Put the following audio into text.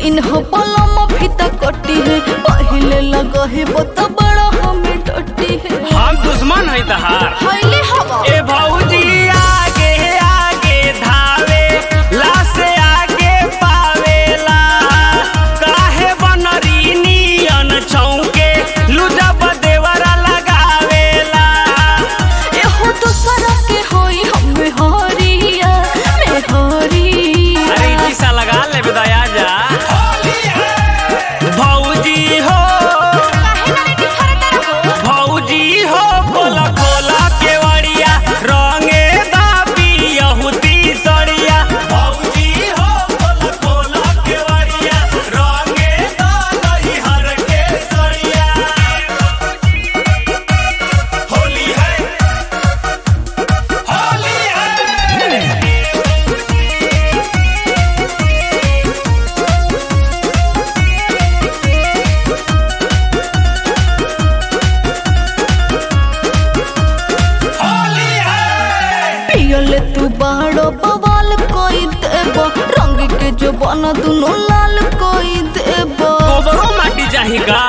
पिन्ह पलम फीता कटी है पहले लगा है बता बड़ा हमें डटी है हम दुश्मन है तहार हाईले हवा ए भौजी आगे आगे धावे ला से आगे पावेला काहे बनरी नियन छौके लुजा बदेवरा लगावेला एहो दूसरा के होई हमें हरिया में हरिया अरे ई शीशा लगा ले दया जा भौजी हो काहे ना रेडी फरता रहो भौजी हो खोला खोला केवड़िया रंगे दाबी यहुदी सड़िया भौजी हो खोला खोला केवड़िया रंगे दाबी हर के सड़िया होली है होली है होली है पियले तू बाड़ो बवाल कोई देबो रंग के जो बन दुनो लाल कोई देबो गोबरो माटी चाही का